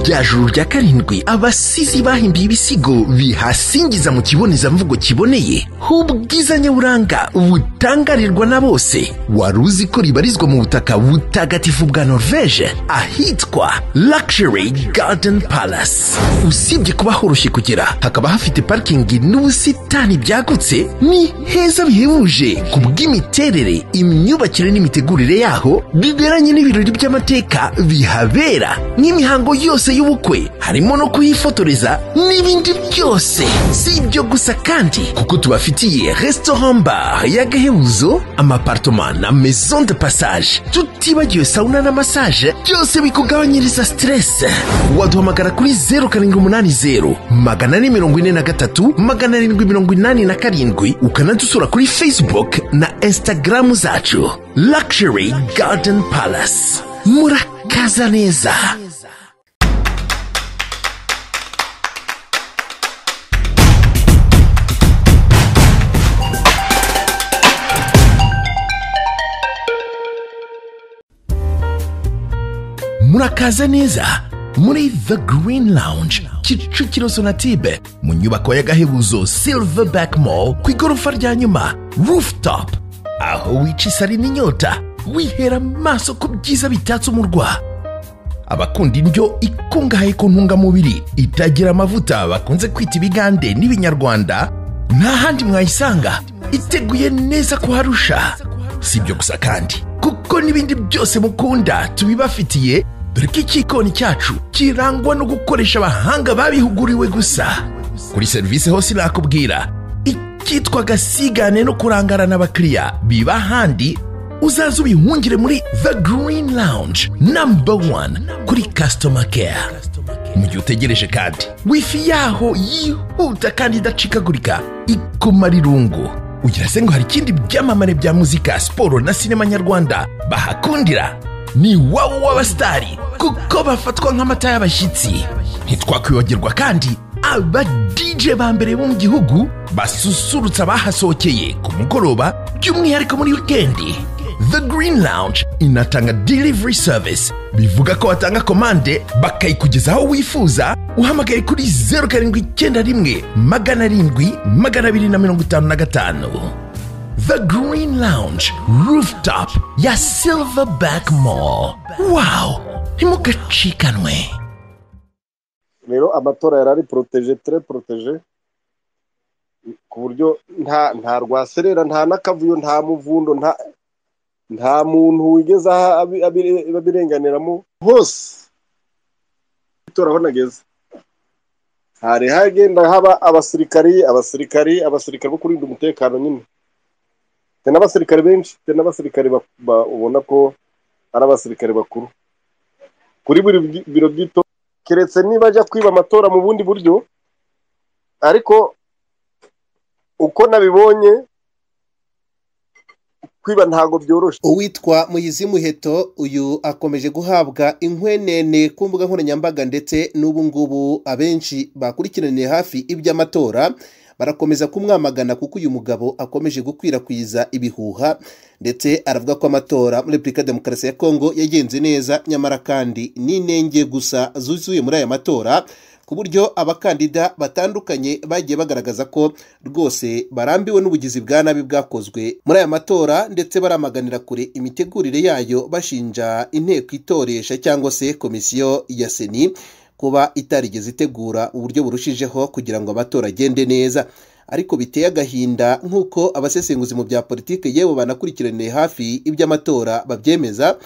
rya juru rya karindwi abasizi bahimbiye ibisigo bihasingiza mu kibonezamvugo kiboneye h'ubwiza nyaburanga butangarirwa na bose wari uzi ko ribarizwa mu butaka butagatifu bwa norvege ahitwa luxury garden palace usibye kuba horoshye kugera hakaba hafite parikingi n'ubusitani byagutse ni heza bihebuje ku bw'imiterere imyubakire n'imitegurire yaho biberanye n'ibirori by'amateka bihabera n'imihango yose y'ubukwe harimo no kuhifotoreza n'ibindi byose si ibyo gusa kandi kuko tubafitiye restaurant bar y'agahebuzo amapartoma na maison de passage tutibagiwe sauna na massage byose bikugabanyiriza stress waduhamagara kuri zeru karindwi umunani zeru magana ane mirongo ine na gatatu magana arindwi mirongo inani na karindwi ukanadusura kuri facebook na instagram zacu luxury garden palace murakaza neza murakaza neza muri the green lounge kicukiro sonatube mu nyubako y'agahebuzo silverback mall ku igorofa rya nyuma rooftop aho wica isari n'inyota wihera amaso ku byiza bitatse umurwa abakunda indyo ikungahaye ku ntungamubiri itagira amavuta bakunze kwita ibigande n'ibinyarwanda nta handi mwayisanga iteguye neza kuharusha si ibyo gusa kandi kuko n'ibindi byose mukunda tubibafitiye dore ko icyikoni cyacu kirangwa no gukoresha abahanga babihuguriwe gusa kuri serivisi hose nakubwira icyitwa gasigane no kurangarana abakiriya biba ahandi uzaze ubihungire muri the green lounge number one kuri customer care mu gihe utegereje kandi wifi yaho yihuta kandi idacikagurika ikumara irungu ugira se ngo hari ikindi byamamare bya muzika siporo na sinema nyarwanda bahakundira ni wowe w'abasitari kuko bafatwa nk'amata y'abashyitsi ntitwakwibagirwa kandi aba DJ ba mbere bo mu gihugu basusurutsa abahasohokeye ku mugoroba by'umwihariko muri wikendi The Green Lounge inatanga delivery service bivuga ko watanga komande bakayikugeza aho wifuza uhamagaye kuri zeru karindwi icyenda rimwe magana arindwi magana abiri na mirongo itanu na gatanu The Green Lounge rooftop ya Silverback Mall wow ntimugacikanwe rero amatora yari ari poroteje tere poroteje ku buryo nta nta rwaserera nta n'akavuyo nta muvundo nta nta muntu wigeze aha abi- abi- abirenganiramo hose itora aho nageze hari hagenda haba abasirikari abasirikari abasirikari bo kurinda umutekano nyine hari n'abasirikari benshi hari n'abasirikari ba- ba- ubona ko ari abasirikari bakuru kuri buri bwi- biro by'itora keretse niba ajya kwiba amatora mu bundi buryo ariko uko nabibonye kwiba ntabwo byoroshye uwitwa muyizi muheto uyu akomeje guhabwa inkwenene ku mbuga nkoranyambaga ndetse n'ubu ngubu abenshi bakurikiraniye hafi iby'amatora barakomeza kumwamagana kuko uyu mugabo akomeje gukwirakwiza ibihuha ndetse aravuga ko amatora muri repubulika ya demokarasi ya kongo yagenze neza nyamara kandi n'inenge gusa zuzuye muri aya matora ku buryo abakandida batandukanye bagiye bagaragaza ko rwose barambiwe n'ubugizi bwa nabi bwakozwe muri aya matora ndetse baramaganira kure imitegurire yayo bashinja inteko itoresha cyangwa se komisiyo ya seni kuba itarigeze itegura uburyo burushijeho kugira ngo amatora agende neza ariko biteye agahinda nk'uko abasesenguzi mu bya politiki yewe banakurikiraniye hafi iby'amatora babyemeza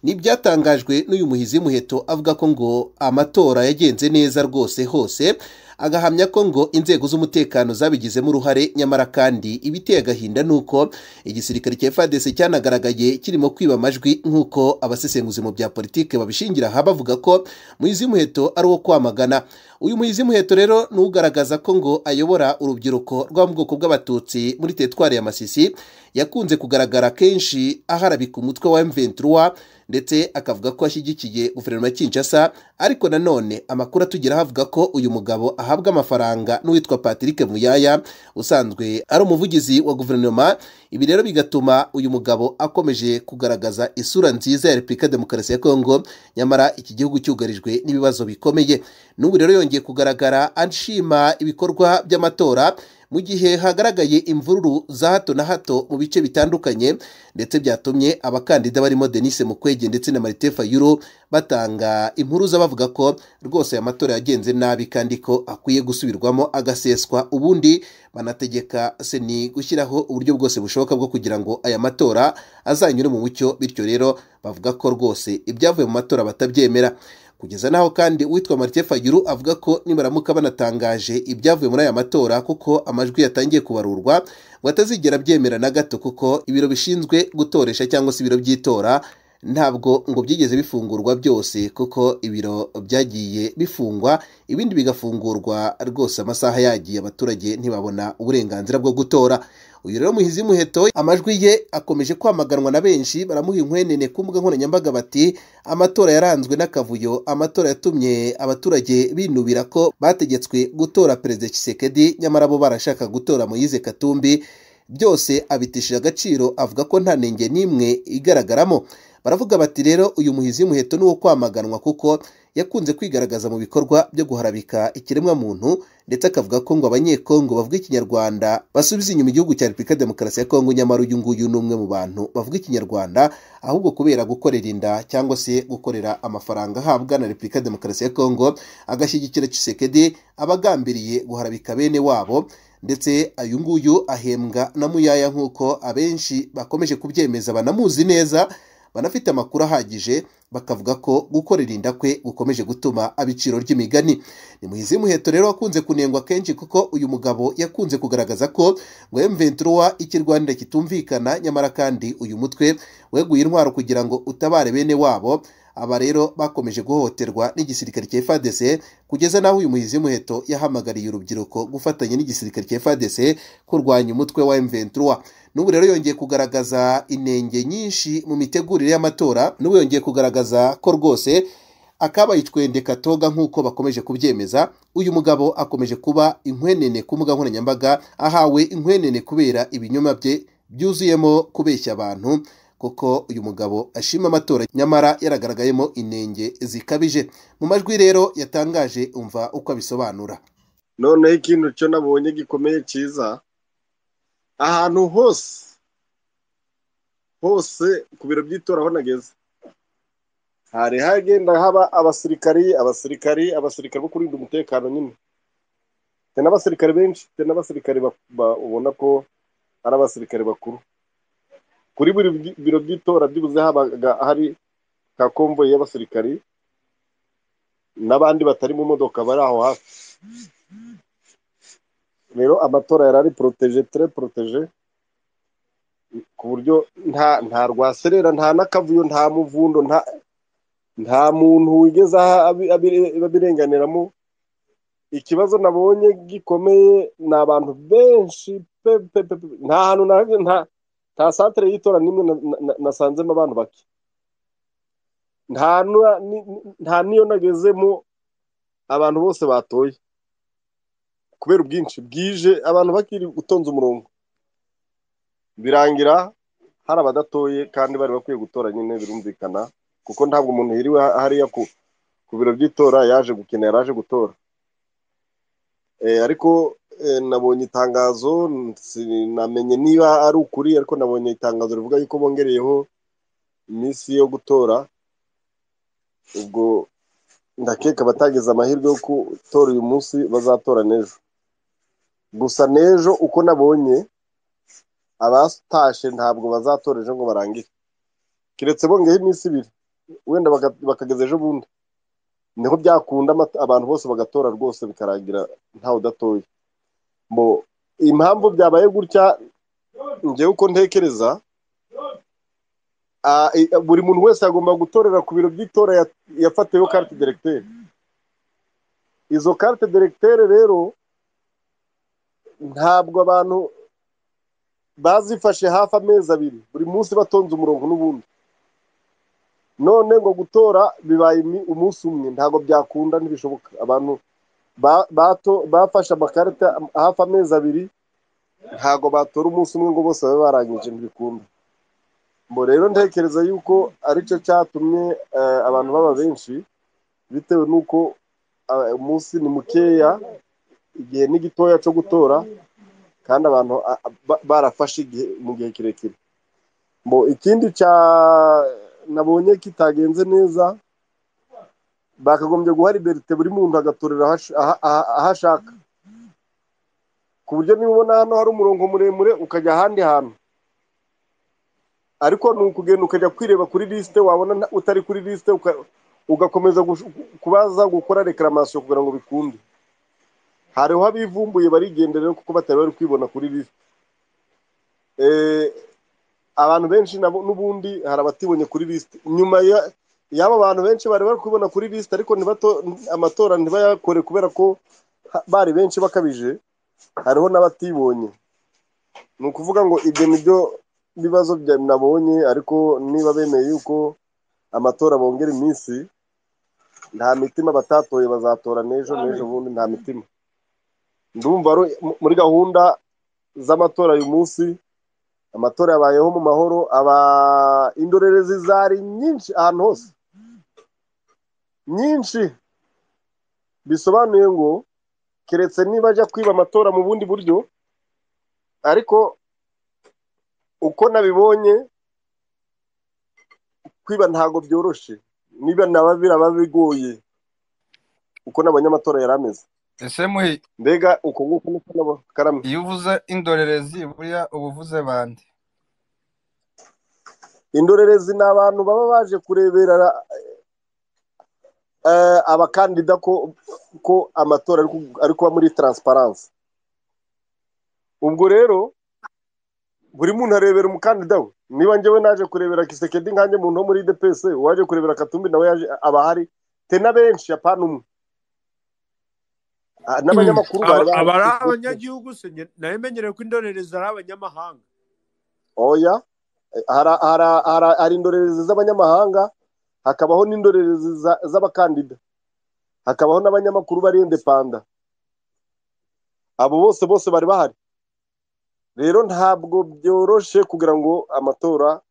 n'ibyatangajwe n'uyu muhizi muheto avuga ko ngo amatora yagenze neza rwose hose agahamya ko ngo inzego z'umutekano zabigizemo uruhare nyamara kandi ibiteye agahinda ni uko igisirikare cya fadese cyanagaragaye kirimo kwiba amajwi nk'uko abasesenguzi mu bya politiki babishingira aha bavuga ko muhizi muheto ari uwo kwamagana uyu muhizi muheto rero ni ugaragaza ko ngo ayobora urubyiruko rwo mu bwoko bw'abatutsi muri teritwari ya masisi yakunze kugaragara kenshi aharabika umutwe wa M23 ndetse akavuga ko ashyigikiye guverinoma ya Kinshasa ariko nanone amakuru atugeraho avuga ko uyu mugabo ahabwa amafaranga n'uwitwa Patrick Muyaya usanzwe ari umuvugizi wa guverinoma ibi rero bigatuma uyu mugabo akomeje kugaragaza isura nziza ya Repubulika ya Demokarasi ya Kongo nyamara iki gihugu cyugarijwe n'ibibazo bikomeye n'ubu rero yongeye kugaragara anshima ibikorwa by'amatora mu gihe hagaragaye imvururu za hato na hato mu bice bitandukanye ndetse byatumye abakandida barimo denise mukwege ndetse na marite fayuro batanga impuruza bavuga ko rwose aya matora yagenze nabi kandi ko akwiye gusubirwamo agaseswa ubundi banategeka seni gushyiraho uburyo bwose bushoboka bwo kugira ngo aya matora azanyure mu mucyo bityo rero bavuga ko rwose ibyavuye mu matora batabyemera kugeza n'aho kandi uwitwa marite fayuru avuga ko nibaramuka banatangaje ibyavuye muri aya matora kuko amajwi yatangiye kubarurwa ngo atazigera abyemera na gato kuko ibiro bishinzwe gutoresha cyangwa se ibiro by'itora ntabwo ngo byigeze bifungurwa byose kuko ibiro byagiye bifungwa ibindi bigafungurwa rwose amasaha yagiye abaturage ntibabona uburenganzira bwo gutora uyu rero muhizi muheto amajwi ye akomeje kwamaganwa na benshi baramuha inkwenene ku mbuga nkoranyambaga bati amatora yaranzwe n'akavuyo amatora yatumye abaturage binubira ko bategetswe gutora perezida Tshisekedi nyamara bo barashaka gutora Moise Katumbi byose abitishije agaciro avuga ko nta nenge n'imwe igaragaramo baravuga bati rero uyu muhizi muheto ni uwo kwamaganwa kuko yakunze kwigaragaza mu bikorwa byo guharabika ikiremwamuntu ndetse akavuga ko ngo abanyekongo bavuga ikinyarwanda basubiza inyuma igihugu cya repubulika demokarasi ya kongo nyamara uyu nguyu ni umwe mu bantu bavuga ikinyarwanda ahubwo kubera gukorera inda cyangwa se gukorera amafaranga ahabwa na repubulika demokarasi ya kongo agashyigikira cisekedi abagambiriye guharabika bene wabo ndetse uyu nguyu ahembwa na muyaya nk'uko abenshi bakomeje kubyemeza banamuzi neza banafite amakuru ahagije bakavuga ko gukorera inda kwe gukomeje gutuma abiciro ry'imigani ni muhizi muheto rero wakunze kunengwa kenshi kuko uyu mugabo yakunze kugaragaza ko ngo M23 ikirwanira kitumvikana nyamara kandi uyu mutwe weguye intwaro kugira ngo utabare bene wabo aba rero bakomeje guhohoterwa n'igisirikare cya FARDC kugeza n'aho uyu muhizi muheto yahamagariye urubyiruko gufatanya n'igisirikare cya FARDC kurwanya umutwe wa M23 n'ubu rero yongeye kugaragaza inenge nyinshi mu mitegurire y'amatora n'ubu yongeye kugaragaza ko rwose akabaye icwende katoga nk'uko bakomeje kubyemeza uyu mugabo akomeje kuba inkwenene ku mbuga nkoranyambaga ahawe inkwenene kubera ibinyoma bye byuzuyemo kubeshya abantu kuko uyu mugabo ashima amatora nyamara yaragaragayemo inenge zikabije mu majwi rero yatangaje umva uko abisobanura noneho ikintu cyo nabonye gikomeye cyiza ahantu hose hose ku biro by'itora aho nageze hari hagenda haba abasirikari abasirikari abasirikari bo kurinda umutekano nyine hari n'abasirikari benshi hari n'abasirikari ubona ko ari abasirikari bakuru kuri buri biro by'itora byibuze habaga hari ka komboyi y'abasirikari n'abandi batari mu modoka bari aho hafi rero amatora yari ari poroteje tere poroteje ku buryo nta nta rwaserera nta n'akavuyo nta muvundo nta nta muntu wigeze abirenganiramo ikibazo nabonye gikomeye ni abantu benshi pe pe pe nta hantu nta nta santere y'itora n'imwe nasanzemo abantu bake nta n'iyo nagezemo abantu bose batoye kubera ubwinshi bwije abantu bakiri gutonza umurongo birangira hari abadatoye kandi bari bakwiye gutora nyine birumvikana kuko ntabwo umuntu yiriwe hariya ku biro by'itora yaje gukenera yaje gutora ariko nabonye itangazo namenye niba ari ukuri ariko nabonye itangazo rivuga yuko bongereyeho iminsi yo gutora ubwo ndakeka abatageze amahirwe yo gutora uyu munsi bazatora n'ejo gusa n'ejo uko nabonye abatashe ntabwo bazatora ejo ngo barangire keretse bongeyeho iminsi ibiri wenda bakageza ejo bundi niho byakunda abantu bose bagatora rwose bikarangira ntawe udatoye impamvu byabaye gutya ngewe uko ntekereza buri muntu wese agomba gutorera ku biro by'itora yafatiyeho karite deregiteri izo carte directeur rero ntabwo abantu bazifashe hafi amezi abiri buri munsi batonze umurongo n'ubundi none ngo gutora bibaye imi- umunsi umwe ntabwo byakunda ntibishoboka abantu ba- bato- bafashe amakarita hafi amezi abiri ntabwo batora umunsi umwe ngo bose babe barangije ntibikunda ngo rero ntekereza yuko aricyo cyatumye eh, abantu baba benshi bitewe n'uko eh, umunsi ni mukeya igihe ni gitoya cyo gutora kandi abantu ah, ah, ba- barafashe igihe mu gihe kirekire Mbo ikindi cya nabonye kitagenze neza bakagombye guha liberite buri muntu agatorera ahash- aha- aha- aho ashaka ku buryo niba ubona hano hari umurongo muremure ukajya ahandi hantu ariko ni ukugenda ukajya kwireba kuri lisite wabona nta- utari kuri lisite uka- ugakomeza gush- kubaza gukora reklaration kugira ngo bikunde hariho abivumbuye barigendera kuko batari bari kwibona kuri lisite Eh, abantu benshi nabo n'ubundi hari abatibonye kuri lisite nyuma ya- y'aba bantu benshi bari bari kubibona kuri lisite ariko ntibato- amatora ntibayakore kubera ko ha- bari benshi bakabije hariho n'abatibonye ni ukuvuga ngo ibyo ni byo bibazo bya- nabonye ariko niba bemeye yuko amatora bongera iminsi nta mitima batatoye bazatora n'ejo n'ejo bundi nta mitima ndumva ro- mu- muri gahunda z'amatora uyu munsi amatora yabayeho mu mahoro aba indorerezi zari nyinshi ahantu hose nyinshi bisobanuye ngo keretse niba ajya kwiba amatora mu bundi buryo ariko uko nabibonye kwiba ntabwo byoroshye niba naba biraba bigoye uko nabonye amatora yari ameze ese muhi mbega uko nguko niko nabo- karame iyo uvuze indorerezi buriya uba uvuze bande indorerezi ni abantu baba baje kurebera eh, abakandida ko ko amatora ari ku- ari kuba muri transparency ubwo rero buri muntu arebera umukandida we niba njyewe naje kurebera kisekedi nkanjye muntu wo muri DPS uwaje kurebera katumbi nawe yaje aba ahari te na benshi apana umwe Ah, n'abanyamakuru aba bari aba ari bahari. abanyagihugu se nge- nayo menyereye ko indorerezi ari abanyamahanga oya Eh, hara- hara- hara- hari indorerezi z'abanyamahanga hakabaho n'indorerezi za- z'abakandida hakabaho n'abanyamakuru bari indepanda abo bose bose bari bahari rero ntabwo byoroshye kugira ngo amatora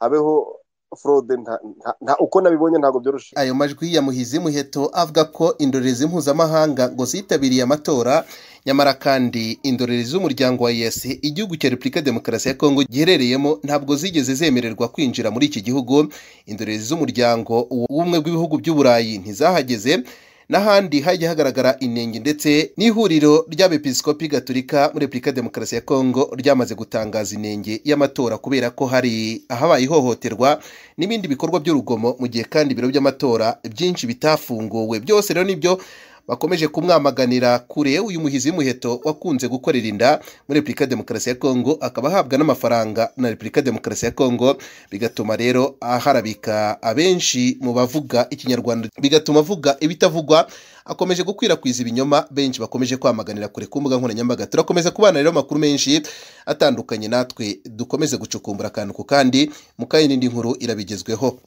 habeho fraude nta- nta- nta- uko nabibonye ntabwo byoroshye ayo majwi ya muhizi muheto avuga ko indorerezi mpuzamahanga ngo zitabiriye amatora nyamara kandi indorerezi z'umuryango wa yes igihugu cya repubulika ya demokarasi ya kongo giherereyemo ntabwo zigeze zemererwa kwinjira muri iki gihugu indorerezi z'umuryango w'ubumwe bw'ibihugu by'uburayi ntizahageze n'ahandi hajya hagaragara inenge ndetse n'ihuriro ry'abepiskopi gaturika muri repubulika ya demokarasi ya kongo ryamaze gutangaza inenge y'amatora kubera ko hari ahabaye ihohoterwa n'ibindi bikorwa by'urugomo mu gihe kandi ibiro by'amatora byinshi bitafunguwe byose rero nibyo bakomeje kumwamaganira kure uyu muhizi muheto wakunze gukorera inda muri repubulika ya demokarasi ya kongo akaba ahabwa n'amafaranga na repubulika ya demokarasi ya kongo bigatuma rero aharabika abenshi mu bavuga ikinyarwanda bigatuma avuga ibitavugwa akomeje gukwirakwiza ibinyoma benshi bakomeje kwamaganira kure ku mbuga nkoranyambaga turakomeza kubana rero amakuru menshi atandukanye natwe dukomeze gucukumbura akantu ku kandi mu kayindi nkuru irabigezweho